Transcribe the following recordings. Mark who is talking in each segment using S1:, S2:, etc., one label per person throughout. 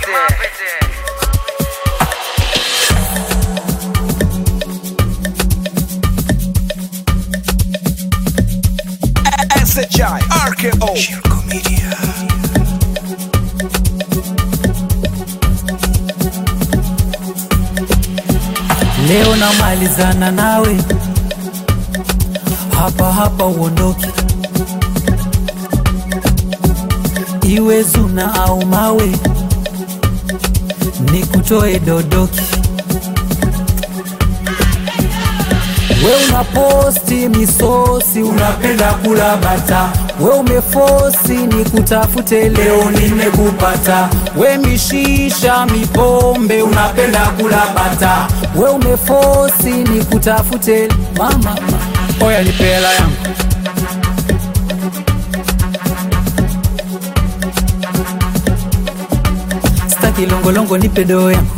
S1: SHI RKO Shirko Media
S2: Leo namalizana nawe hapa hapa, uondoke iwe zuna au mawe, nikutoe dodoki. We unaposti misosi, unapenda kula bata. We umefosi ni kutafute, leo nimekupata. We mishisha mipombe, unapenda kula bata. We umefosi ni kutafute, mama oya, nipe hela yangu staki longolongo, nipe doo yangu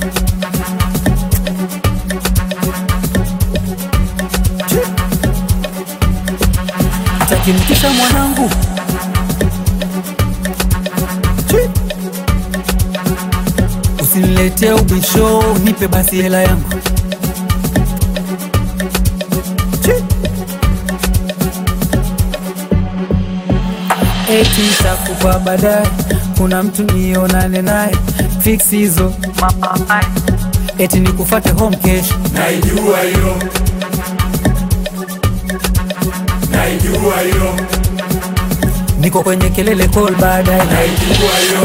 S2: takimkisha mwanangu usiniletee ubisho, nipe basi hela yangu eti takupa baadaye, kuna mtu nionane naye fix hizo eti nikufate home kesho
S3: Naijua hiyo, naijua hiyo,
S2: niko kwenye kelele call baadaye
S3: naijua hiyo.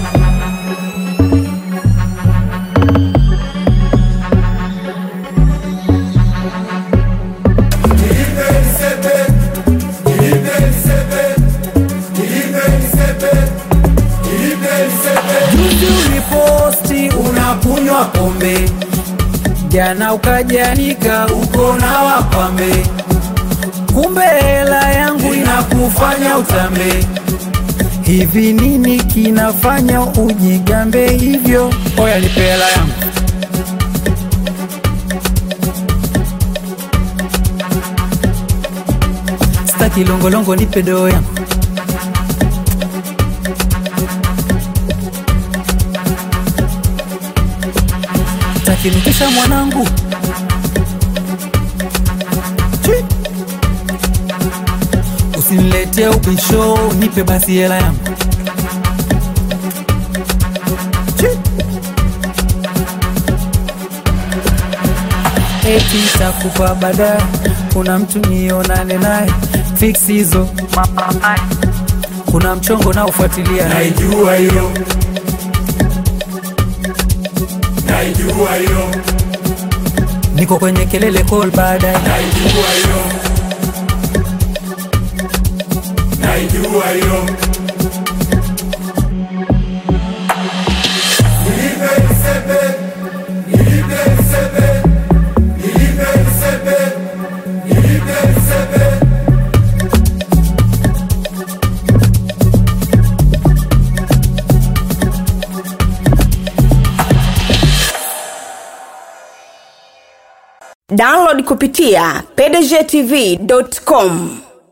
S3: Nilipe nisepe, nilipe nisepe, nilipe nisepe, nilipe nisepe.
S2: Juzi uliposti unakunywa pombe, jana ukajanika uko na wapambe, kumbe hela yangu inakufanya utambe. Hivi nini kinafanya ujigambe hivyo? Oya, nipe hela yangu staki longolongo, nipe doo yangu takinukisha mwanangu Chi. usiniletee ubisho, nipe basi hela yangu Chi. eti takupa baadaye, kuna mtu nionane naye fix hizo, kuna mchongo na ufuatilia
S3: Naijua hiyo, naijua hiyo,
S2: niko kwenye kelele call baadaye
S3: naijua hiyo, naijua hiyo. Nilipe nisepe, nilipe nisepe, nilipe nisepe, nilipe nisepe.
S4: download kupitia pdgtv.com